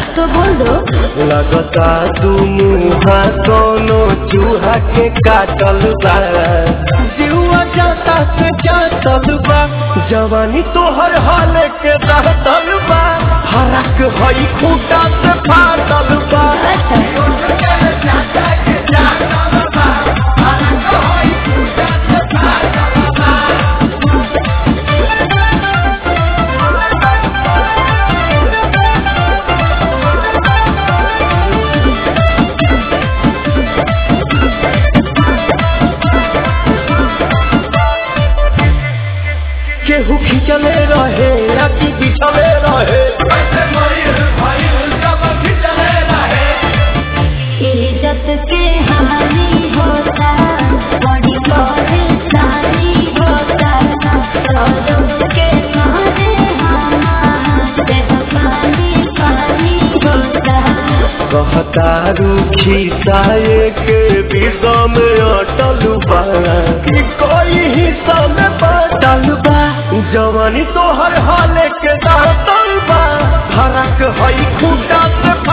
तो बोल दो लगता तू मुहा कोनो चूहा के काटल बा जीवा जाता से जातल बा जवानी तोहर हाल के रहतल बा हरक हई खूटा से फाटल बा अच्छा केहू खिंचले रहे या कि बिछले रहे इज्जत के हानि होता बड़ी परेशानी होता सौरभ के मारे हमारे पानी पानी होता कहता रूखी साये के विषा में अटल बा कि कोई हिस्सा में बाटल बा जवानी तोहर हाल के दातल बा फरक हई खूटा से